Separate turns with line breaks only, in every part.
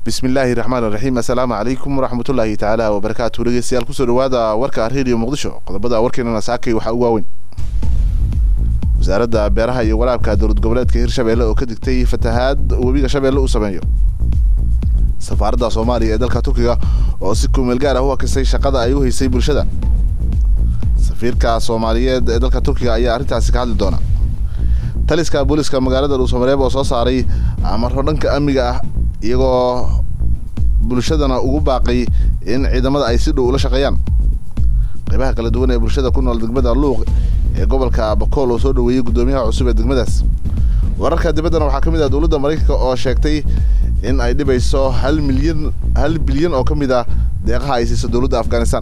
bismillaahi raxmaan raxiim assalaamu calaykum waraxmatullaahi tacaala wabarakaatu dhegeystayaal kusoo dhawaada warka redio muqdisho qodobada warkeenana saakay waxaa ugu waaweyn wasaaradda beeraha iyo walaabka dowlad goboleedka hirshabeelle oo ka digtay fatahaad webiga shabeelle uu sameeyo safaaradda soomaaliya ee dalka turkiga oo si kumeel gaar ah u hakisay shaqada ay u haysay bulshada safiirka soomaaliyeed ee dalka turkiga ayaa arrintaasi ka hadli doona taliska booliska magaalada dhuusamareeb oo soo saaray amaro dhanka amniga ah iyagoo bulshadana ugu baaqay in ciidamada ay si dhow ula shaqeeyaan qaybaha kala duwan ee bulshada ku nool degmada luuq ee gobolka bakool oo soo dhoweeyey guddoomiyaha cusub ee degmadaas wararka dibaddana waxaa ka mid ah dowladda maraykanka oo sheegtay in ay dhibayso hal milyan hal bilyan oo ka mid ah deeqaha ay siiso dowladda afghanistan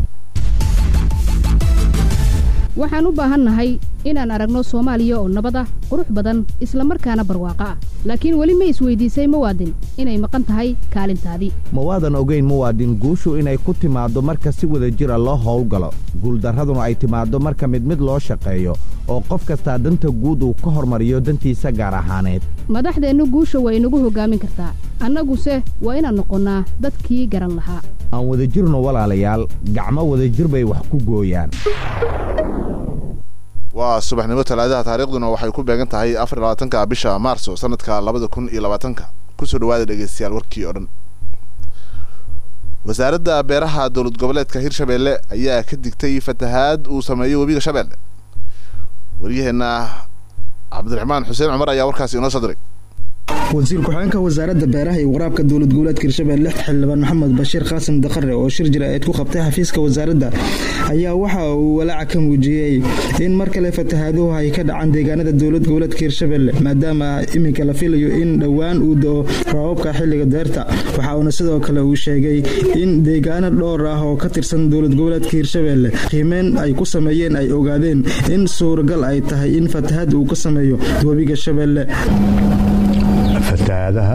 waxaan u baahannahay inaan aragno soomaaliya oo nabad ah qurux badan isla markaana barwaaqo ah laakiin weli ma isweydiisay muwaadin inay maqan tahay kaalintaadii
ma waadan ogayn muwaadin guushu inay ku timaaddo marka si wada jir a loo howlgalo guuldarraduna ay timaaddo marka mid mid loo shaqeeyo oo qof kastaa danta guud uu ka hormariyo dantiisa gaar ahaaneed
madaxdeennu guusha waa inagu hoggaamin kartaa annaguse waa inaan noqonnaa dadkii garan lahaa
aan wadajirno walaalayaal gacmo wadajir bay wax ku gooyaan
waa subaxnimo talaadaha taariikhduna waxay ku beegan tahay afar labaatanka bisha maarso sanadka labada kun iyo labaatanka kusoo dhawaada dhegeystayaal warkii oo dhan wasaaradda beeraha dowlad goboleedka hirshabeelle ayaa ka digtay fatahaad uu sameeyo webiga shabeelle waryaheena cabdiraxmaan xuseen cumar ayaa warkaasi inoo soo diray
wasiir ku-xigeenka wasaaradda beeraha iyo waraabka dowlad goboleedka hirshabelle xildhibaan maxamed bashiir qaasim daqare oo shir jira-eed ku qabtay xafiiska wasaaradda ayaa waxa uu walaaca ka muujiyey in mar kale fatahaaduhu ay ka dhacaan deegaanada dowlad goboleedka hirshabelle maadaama iminka la filayo in dhowaan uu do-o rabaabka xilliga deerta waxa uuna sidoo kale uu sheegay in deegaano dhowr ah oo ka tirsan dowlad goboleedka hirshabelle qiimeyn ay ku sameeyeen ay ogaadeen in suuragal ay tahay in fatahaad uu ka sameeyo webiga shabeelle
fatahaadaha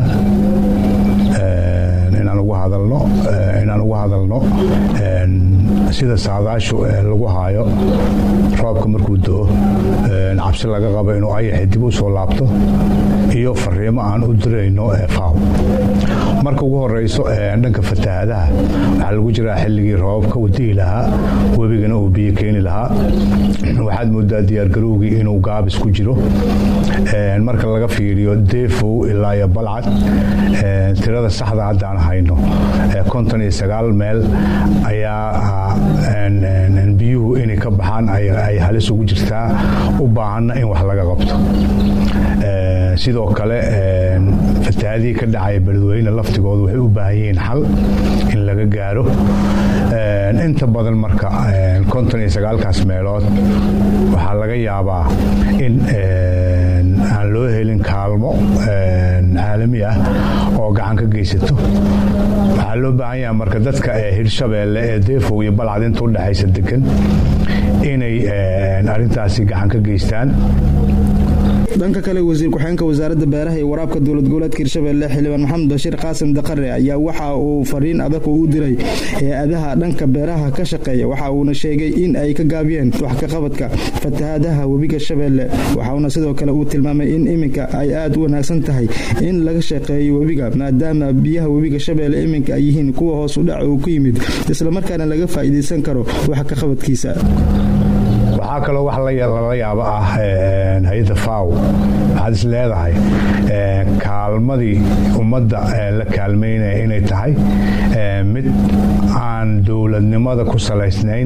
inaan ugu hadalno inaan ugu hadalno sida saadaashu lagu haayo roobka markuu do-o cabsi laga qabo inuu ayaxi dib u soo laabto iyo fariimo aan u dirayno faaw marka ugu horeyso dhanka fatahaadaha waxaa lagu jiraa xilligii roobabka uu di'i lahaa webigana uu biyo keeni lahaa waxaad moodaa diyaargarowgii inuu gaabis ku jiro marka laga fiiriyo deefow ilaa iyo balcad tirada saxda haddaan hayno konton iyo sagaal meel ayaa biyuhu inay ka baxaan ay halis ugu jirtaa u baahanna in wax laga qabto sidoo kale fatahaadihii ka dhacaya beledweyne laftigoodu waxay u baahan yihiin xal in laga gaaro inta badan marka konton iyo sagaalkaas meelood waxaa laga yaabaa in aan loo helin kaalmo caalami ah oo gacan ka geysato waxaa loo baahan yaha marka dadka hirshabeelle ee deefow iyo balcad inta udhexaysa degan inay arintaasi gacan ka geystaan
dhanka kale wasiir ku-xigeenka wasaaradda beeraha iyo waraabka dowlad goboleedka hirshabelle xildhibaan maxamed bashiir qaasim daqare ayaa waxa uu fariin adag u diray hay-adaha dhanka beeraha ka shaqeeya waxa uuna sheegay in ay ka gaabiyeen wax ka qabadka fatahaadaha webiga shabeelle waxauna sidoo kale uu tilmaamay in iminka ay aada u wanaagsan tahay in laga shaqeeyo webiga maadaama biyaha webiga shabeelle iminka ay yihiin kuwa hoos u dhac uu ku yimid islamarkaana laga faa'iidaysan karo wax ka qabadkiisa
waxaa kaloo wax lala yaabo ah hay-adda faw waxaad is leedahay kaalmadii ummadda la kaalmaynaya inay tahay mid aan dowladnimada ku salaysnayn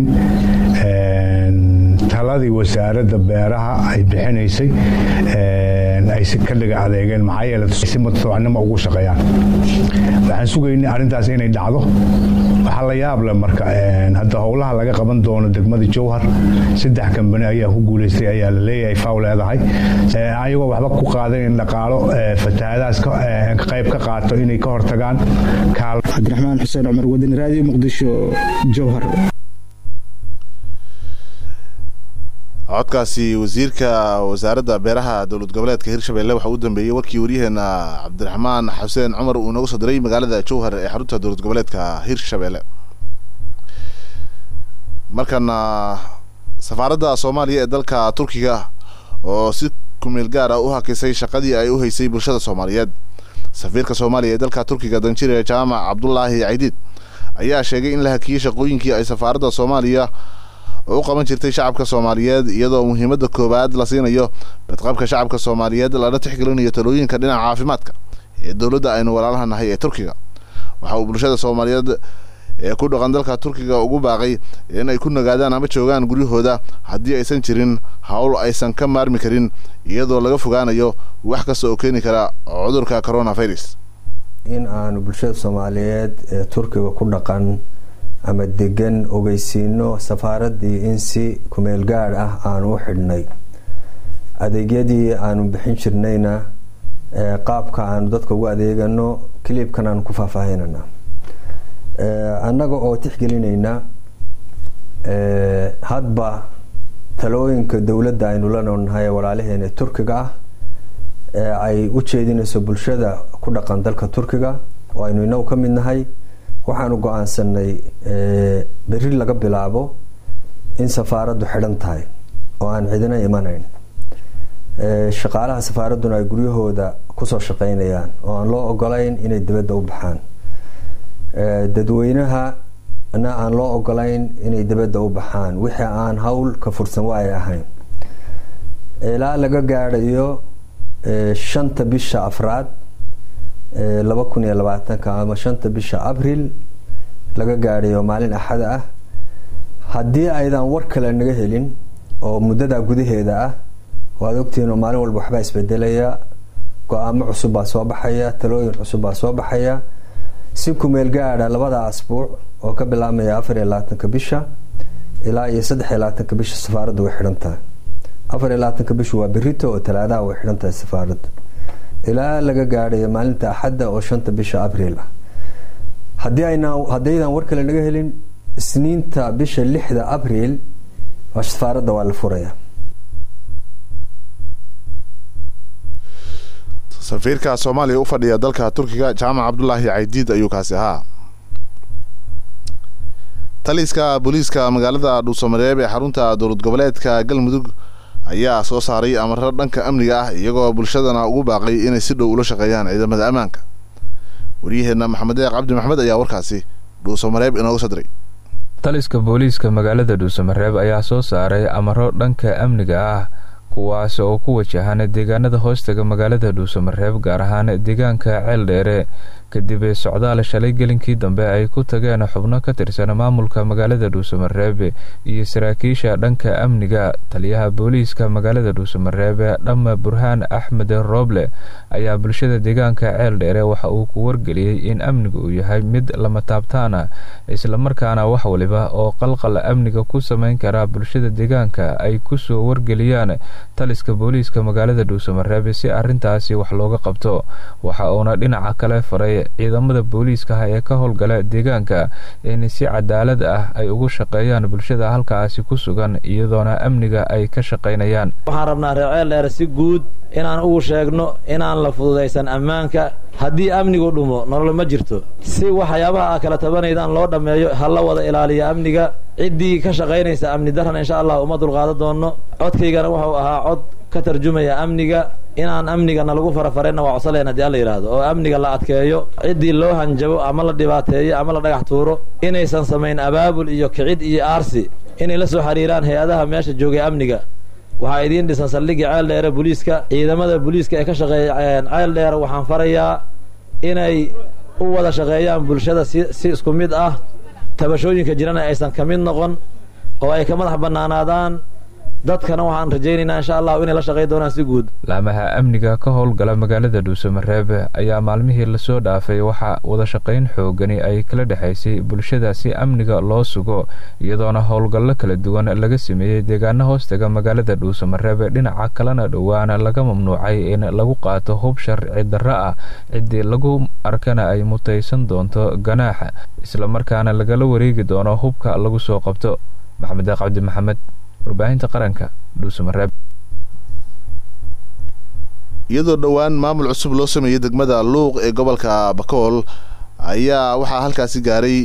taladii wasaaradda beeraha ay bixinaysay ay si ka dhiga adeegeen maxaa yeele si mutadawacnimo ugu shaqeeyaan waxaan sugaynay arrintaas inay dhacdo waxaa la yaab leh marka hadda howlaha laga qaban doono degmada jowhar saddex kambani ayaa ku guulaystay ayaa la leeyahay faw leedahay ayagoo waxba ku qaadan in dhaqaalo fatahaadahaas qayb ka qaato inay ka hortagaan
cabdiraxmaan xuseen cumar wadani raadiyo muqdisho jowhar
codkaasi wasiirka wasaaradda beeraha dowlad goboleedka hirshabelle waxaa u dambeeyey warkii waryaheena cabdiraxmaan xuseen cumar uu inoogu soo diray magaalada jowhar ee xarunta dowlad goboleedka hirshabelle markana safaaradda soomaaliya ee dalka turkiga oo si kumeel gaar ah u hakisay shaqadii ay u haysay bulshada soomaaliyeed safiirka soomaaliya ee dalka turkiga danjire jaamac cabdulaahi caydiid ayaa sheegay in la hakiyey shaqooyinkii ay safaaradda soomaaliya u qaban jirtay shacabka soomaaliyeed iyadoo muhiimadda koowaad la siinayo badqabka shacabka soomaaliyeed lana tixgelinayo talooyinka dhinaca caafimaadka ee dowladda aynu walaalaha nahay ee turkiga waxa uu bulshada soomaaliyeed ee ku dhaqan dalka turkiga ugu baaqay in ay ku nagaadaan ama joogaan guryahooda haddii aysan jirin howl aysan ka maarmi karin iyadoo laga fogaanayo wax kasta oo keeni kara cudurka coronavirus
in aanu bulshada soomaaliyeed ee turkiga ku dhaqan ama degan ogeysiino safaaraddii in si kumeel gaadh ah aanu u xidhnay adeegyadii aanu bixin jirnayna qaabka aanu dadka ugu adeegano cliibkan aanu ku faahfaahinana annaga oo tixgelinayna hadba talooyinka dowladda aynu la noolnahay walaalaheena ee turkiga ah ee ay u jeedinayso bulshada ku dhaqan dalka turkiga oo aynu inagu ka mid nahay waxaanu go-aansanay beri laga bilaabo in safaaraddu xidhan tahay oo aan cidina imanayn shaqaalaha safaaradduna ay guryahooda kusoo shaqeynayaan oo aan loo ogolayn inay dibadda u baxaan dadweynaha na aan loo ogolayn inay dibadda u baxaan wixii aan hawl ka fursan waay ahayn ilaa laga gaadhayo shanta bisha afraad laba kun iyo labaatanka ama shanta bisha abril laga gaadhayo maalin axada ah haddii aydan war kale naga helin oo muddadaa gudaheeda ah waad ogtihiin oo maalin walba waxbaa isbedelaya go-aamo cusub baa soo baxaya talooyin cusub baa soo baxaya si kumeel gaadha labada asbuuc oo ka bilaabmaya afar iyo labaatanka bisha ilaa iyo saddex iyo labaatanka bisha safaaradda way xidhan tahay afar iyo labaatanka bisha waa berito oo talaadaha way xidhan tahay safaaradda ilaa laga gaadhayo maalinta axadda oo shanta bisha abriil ah haddii ayna haddaydan war kale naga helin isniinta bisha lixda abriil safaaradda waa la furaya
safiirka soomaaliya u fadhiya dalka turkiga jaamac cabdulaahi caydiid ayuu kaasi ahaa taliska booliiska magaalada dhuusamareeb ee xarunta dowlad goboleedka galmudug ayaa soo saaray amaro dhanka amniga ah iyagoo bulshadana ugu baaqay inay si dhow ula shaqeeyaan ciidamada ammaanka waryaheena maxamed deeq cabdi maxmed ayaa warkaasi dhuusamareeb inooga soo diray
taliska booliiska magaalada dhuusamareeb ayaa soo saaray amaro dhanka amniga ah kuwaas oo ku wajahan deegaanada hoostaga magaalada dhuusamareeb gaar ahaan deegaanka ceel dheere kadib socdaal shalay gelinkii dambe ay ku tageen xubno ka tirsan maamulka magaalada dhuusamareeb iyo saraakiisha dhanka amniga taliyaha booliiska magaalada dhuusamareeb dhama burhaan axmed rooble ayaa bulshada deegaanka ceel dheere waxa uu ku wargeliyey in amniga uu yahay mid lama taabtaana islamarkaana wax waliba oo qalqal amniga ku sameyn kara bulshada deegaanka ay kusoo wargeliyaan taliska booliiska magaalada dhuusamareeb si arintaasi wax looga qabto waxa uuna dhinaca kale faray ciidamada booliiska ah ee ka howlgala deegaanka in si cadaalad ah ay ugu shaqeeyaan bulshada halkaasi ku sugan iyadoona amniga ay ka shaqaynayaan
waxaan rabnaa reer ceel dheer si guud inaan ugu sheegno inaan la fududaysan ammaanka haddii amnigu dhumo nolol ma jirto si waxyaabaha a kala tabanaydaan loo dhammeeyo ha la wada ilaaliya amniga ciddii ka shaqaynaysa amni daran insha allah uma dulqaado doonno codkaygana wuxuu ahaa cod ka tarjumaya amniga inaan amnigana lagu farafareenna waa codsaleen haddii alla yidhaahdo oo amniga la adkeeyo ciddii loo hanjabo ama la dhibaateeyo ama la dhagax tuuro inaysan samayn abaabul iyo kicid iyo aarsi inay la soo xiriiraan hay-adaha meesha joogay amniga waxaa idiin dhisan saldhigii ceel dheere booliiska ciidamada booliiska ee ka shaqeeya ceel dheere waxaan farayaa inay u wada shaqeeyaan bulshada si si isku mid ah tabashooyinka jirana aysan ka mid noqon oo ay ka madax bannaanaadaan dadkana waxaan rajaynaynaa insha allahu inay la shaqey doonaan si guud
laamaha amniga ka howlgala magaalada dhuusamareeb ayaa maalmihii lasoo dhaafay waxaa wada shaqayn xoogani ay kala dhexaysay bulshada si amniga loo sugo iyadoona howlgallo kala duwan laga sameeyey deegaano hoostaga magaalada dhuusamareeb dhinaca kalena dhowaana laga mamnuucay in lagu qaato hub sharci darro ah ciddii lagu arkana ay mutaysan doonto ganaaxa islamarkaana lagala wareegi doono hubka lagu soo qabto maxamed deeq cabdi maxamed warbaahinta qaranka dhuusamareeb
iyadoo dhowaan maamul cusub loo sameeyey degmada luuq ee gobolka bakool ayaa waxaa halkaasi gaaray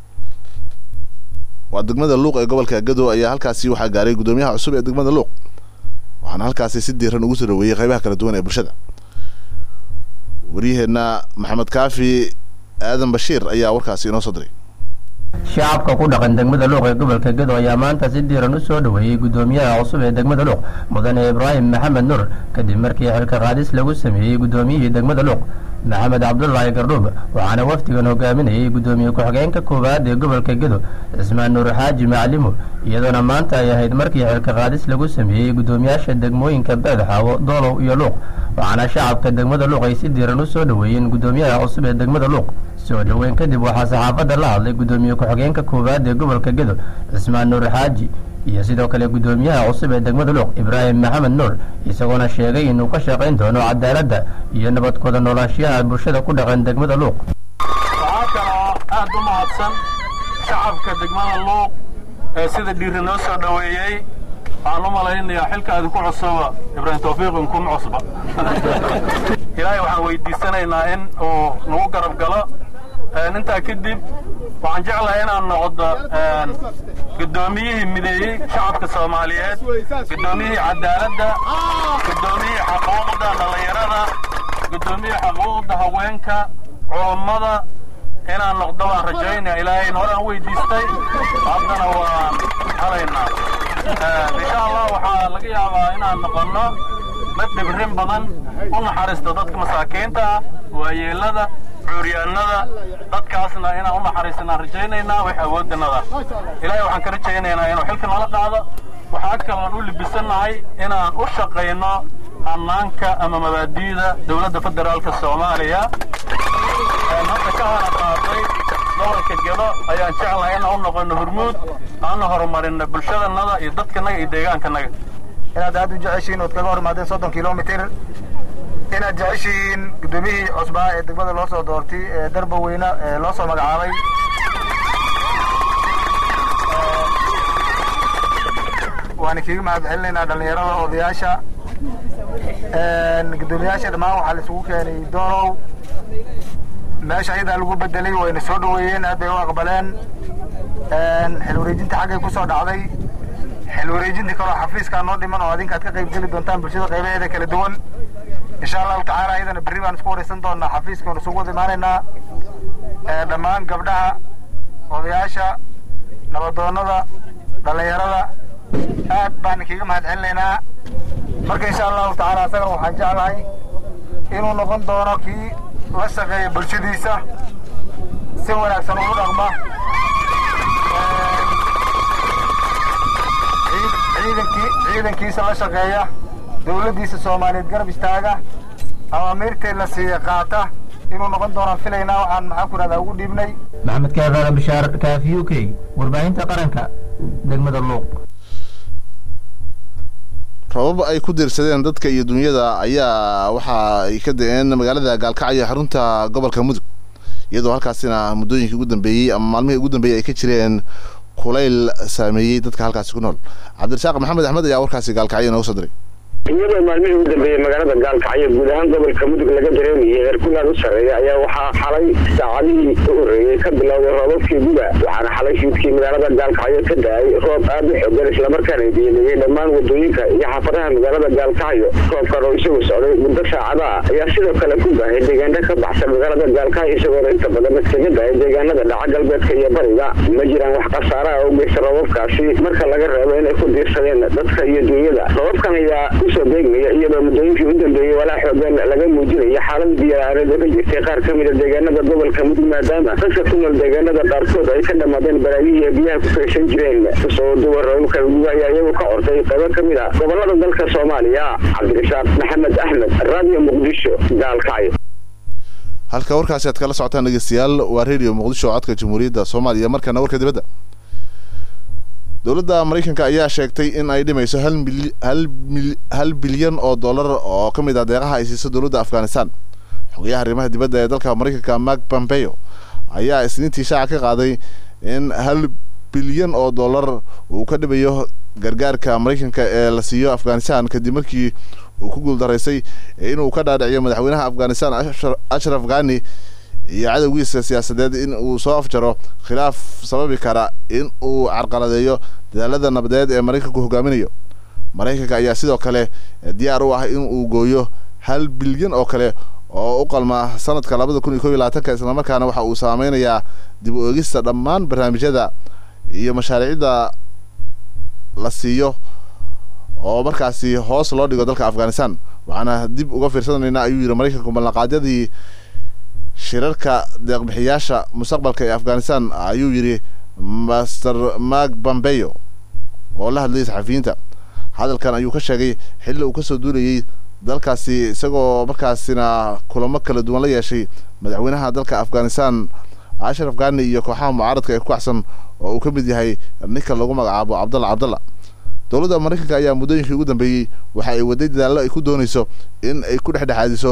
waa degmada luuq ee gobolka gado ayaa halkaasi waxaa gaaray guddoomiyaha cusub ee degmada luuq waxaana halkaasi si diiran ugu soo dhaweeyey qaybaha kala duwan ee bulshada waryaheenna maxamed kaafi aadan bashiir ayaa warkaasi inoo soo diray
shacabka ku dhaqan degmada luuq ee gobolka gedo ayaa maanta si diiran u soo dhoweeyey guddoomiyaha cusub ee degmada luuq mudane ibraahim maxamed nuur kadib markii xilka qaadis lagu sameeyey guddoomiyihii degmada luuq maxamed cabdulaahi gardhuub waxaana wafdigan hogaaminayay guddoomiye ku-xigeenka koowaad ee gobolka gedo cismaan nuur xaaji macalimo iyadoona maanta ay ahayd markii xilka qaadis lagu sameeyey guddoomiyaasha degmooyinka beedxaawo doolow iyo luuq waxaana shacabka degmada luuq ay si diiran u soo dhoweeyeen guddoomiyaha cusub ee degmada luuq soo dhoweyn kadib waxaa saxaafadda la hadlay guddoomiye ku-xigeenka koowaad ee gobolka gedo cismaan nuur xaaji iyo sidoo kale guddoomiyaha cusub ee degmada luuq ibraahim maxamed nuur isagoona sheegay inuu ka shaqayn doono cadaaladda iyo nabadkooda noolaashiyaha bulshada ku dhaqan degmada luuq
waxaa kaloo aad u mahadsan shacabka degmada luuq ee sida dhiiri noo soo dhoweeyey waxaan u malaynayaa xilka idinku cusuba ibraahim tawfiiq inkuma cusba ilaahay waxaan weydiisanaynaa in uu nagu garab galo intaa kadib waxaan jeclahay inaan noqdo guddoomiyihii mideeyey shacabka soomaaliyeed guddoomiyihii cadaaladda guddoomiyihii xaquuqda dhallinyarada guddoomiyihii xaquuqda haweenka culummada inaan noqdo waan rajaynaya ilaahayn horaan weydiistay haddana waan halaynaa insha allah waxaa laga yaabaa inaan noqonno mid dhibrin badan u naxariista dadka masaakiinta ah waayeelada cuuryaanada dadkaasna inaan u naxariisanaan rajaynaynaa wax awooddanada ilaahay waxaan ka rajaynaynaa inuu xilka nala qaado waxaa kaloon u libisannahay inaan u shaqayno hannaanka ama mabaadi'da dowladda federaalka soomaaliya hadda ka hana qaaday gobolka gedo ayaan jeclahay inaan u noqono hormuud aana horumarino bulshadannada iyo dadkanaga iyo deegaankanaga
inaad aad u jeceshihiin ood kaga hor imaadeen soddon kilomitir inaad jeceshihiin guddoomiyihii cusbaa ee degmada loo soo doortay ee darba weyne ee loo soo magacaabay waana kiiga mahad celinaynaa dhallinyarada odayaasha guddoomiyaasha dhammaan waxaa la isugu keenay doolow meesha ayadaa lagu bedelay wayna soo dhoweeyeen aad bay u aqbaleen xil wareejinta xaggay ku soo dhacday xil wareejinta kaloo xafiiskaa noo dhiman oo adinka aad ka qayb geli doontaan bulshada qaybaheeda kala duwan insha allahu tacaala ayadana berri baan isku waraysan doonaa xafiiska waan isugu wada imaanaynaa dhammaan gabdhaha odayaasha nabadoonnada dhallinyarada aad baan kiiga mahad celinaynaa marka insha allahu tacaala asagana waxaan jeclahay inuu noqon doono kii la shaqeeya bulshadiisa si wanaagsan ugu dhaqma ciidankiisa la shaqeeya dowladdiisa soomaaliyeed garab istaaga amaamiirtee la siiya qaata inuu noqon doonaan filaynaa waxaan maxaan ku rahdaa ugu dhiibnay
maxamed kaafara bishaar kaafi u k warbaahinta qaranka degmada luuq
rabab ay ku diirsadeen dadka iyo dunyada ayaa waxa ay ka da-een magaalada gaalkacyo xarunta gobolka mudug iyadoo halkaasina muddooyinkii ugu dambeeyey ama maalmihii ugu dambeeyey ay ka jireen kulayl saameeyey dadka halkaasi ku nool cabdirasaaq maxamed axmed ayaa warkaasi gaalkacyo inooga soo diray
iyadoo maalmihii ugu dambeeyey magaalada gaalkacyo guud ahaan gobolka mudug laga dareemayay heerkulaad u sarreeya ayaa waxaa xalay saacadihii u horreeyey ka bilowday roobabkii guda waxaana xalay fiidkii magaalada gaalkacyo ka da-ay roob aad u xoogan islamarkaana biyemeeyey dhammaan wadooyinka iyo xaafadaha magaalada gaalkacyo roobkan oo isagu socday muddo saacada ah ayaa sidoo kale ku baahay deegaano ka baxsan magaalada gaalkacyo isagoona inta badan iskaga dahay deegaanada dhaca galbeedka iyo bariga ma jiraan wax khasaara ah oo geysta roobabkaasi marka laga reebo inay ku diirsadeen dadka iyo dunyada roobabkan ayaa kusoo beegmaya iyadoo muddooyinkii u dambeeyey walaa xoogan laga muujinaya xaalad biyaareed oo ka jirtay qaar ka mida deegaanada gobolka mudug maadaama dadka ku nool deegaanada qaarkood ay ka dhammaadeen baraagihii ee biyaha ku kaysan jireen kusoo duwa roobabka guga ayaa iyagu ka ortay qaybo ka mid a gobolada dalka soomaaliya cabdirasaaq maxamed axmed radio muqdisho gaalkacyo
halka warkaasi aad kala socotaan dhegeystayaal waa radio muqdisho codka jamhuuriyadda soomaaliya markana warka dibadda dowladda maraykanka ayaa sheegtay in ay dhimayso hal mil hal mil hal bilyan oo dollar oo ka mid ah deeqaha ay siiso dowladda afghanistan xogayaha arrimaha dibadda ee dalka maraykanka mark pompeo ayaa isniintii shaaca ka qaaday in hal bilyan oo dollar uu ka dhimayo gargaarka maraykanka ee la siiyo afghanistan kadib markii uu ku guuldaraysay inuu ka dhaadhiciyo madaxweynaha afghanistan ashraf ghani iyo cadowgiisa siyaasadeed in uu soo afjaro khilaaf sababi kara in uu carqaladeeyo dadaalada nabadeed ee maraykanku hogaaminayo maraykanka ayaa sidoo kale diyaar u ah in uu gooyo hal bilyan oo kale oo u qalma sanadka labada kun iyo kob iyo labaatanka islamarkaana waxa uu saameynayaa dib u eegista dhammaan barnaamijyada iyo mashaariicda la siiyo oo markaasi hoos loo dhigo dalka afghanistan waxaana dib uga fiirsanaynaa ayuu yidhi maraykanku ballanqaadyadii shirarka deeqbixiyaasha mustaqbalka ee afghanistan ayuu yidhi master mak bambeyo oo la hadlayay saxafiyiinta hadalkan ayuu ka sheegay xilli uu kasoo duulayay dalkaasi isagoo markaasina kulamo kala duwan la yeeshay madaxweynaha dalka afghanistan ashraf ghani iyo kooxaha mucaaradka ee ku kacsan oo uu ka mid yahay ninka lagu magacaabo cabdalla cabdalla dowladda maraykanka ayaa muddooyinkii ugu dambeeyey waxa ay waday dadaallo ay ku doonayso in ay ku dhexdhexaadiso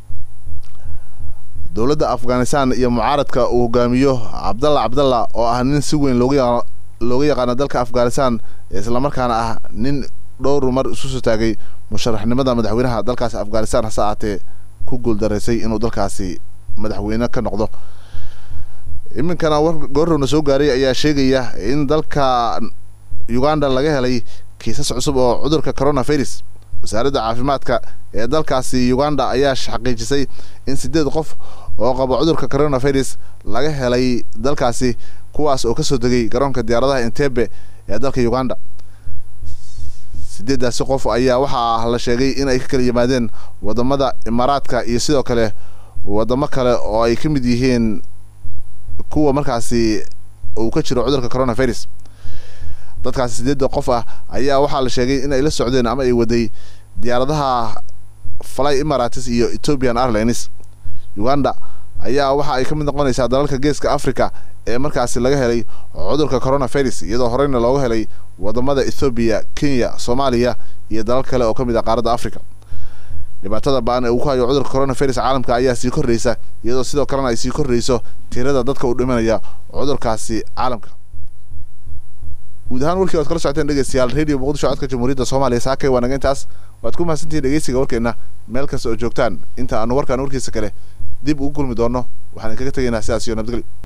dowladda afghanistan iyo mucaaradka uu hogaamiyo cabdalla cabdalla oo ah nin si weyn looga looga yaqaano dalka afghanistan islamarkaana ah nin dhowr mar isu soo taagay musharaxnimada madaxweynaha dalkaasi afghanistan hase ahaatee ku guuldaraysay inuu dalkaasi madaxweyne ka noqdo iminkana war goorrowna soo gaaray ayaa sheegaya in dalka uganda laga helay kiisas cusub oo cudurka coronavirus wasaaradda caafimaadka ee dalkaasi uganda ayaa xaqiijisay in sideed qof oo qabo cudurka coronavirus laga helay dalkaasi kuwaas oo kasoo degay garoonka diyaaradaha entebe ee dalka uganda sideeddaasi qof ayaa waxaa la sheegay in ay ka kala yimaadeen wadamada imaaraadka iyo sidoo kale wadamo kale oo ay ka mid yihiin kuwa markaasi uu ka jiro cudurka coronavirus dadkaasi sideedda qof ah ayaa waxaa la sheegay in ay la socdeen ama ay waday diyaaradaha fly emarates iyo ethiopian airlines uganda ayaa waxa ay ka mid noqonaysaa dalalka geeska africa ee markaasi laga helay cudurka coronavirus iyadoo horeyna looga helay wadamada ethoobiya kenya soomaaliya iyo dalal kale oo ka mid ah qaaradda africa dhibaatada ba-an ee uu ku hayo cudurka coronavirus caalamka ayaa sii kordhaysa iyadoo sidoo kalena ay sii kordhayso tirada dadka u dhimanaya cudurkaasi caalamka guud ahaan warkii waad kala socoteen dhegeystayaal radio muqdisho codka jamhuuriyadda soomaaliya saakay waa naga intaas waad ku mahadsantihiin dhegeysiga warkeenna meel kasta oo joogtaan inta aanu warkaan warkiisa kale dib ugu kulmi doonno waxaan idinkaga tegaynaa sidaas iyo nabadgelyo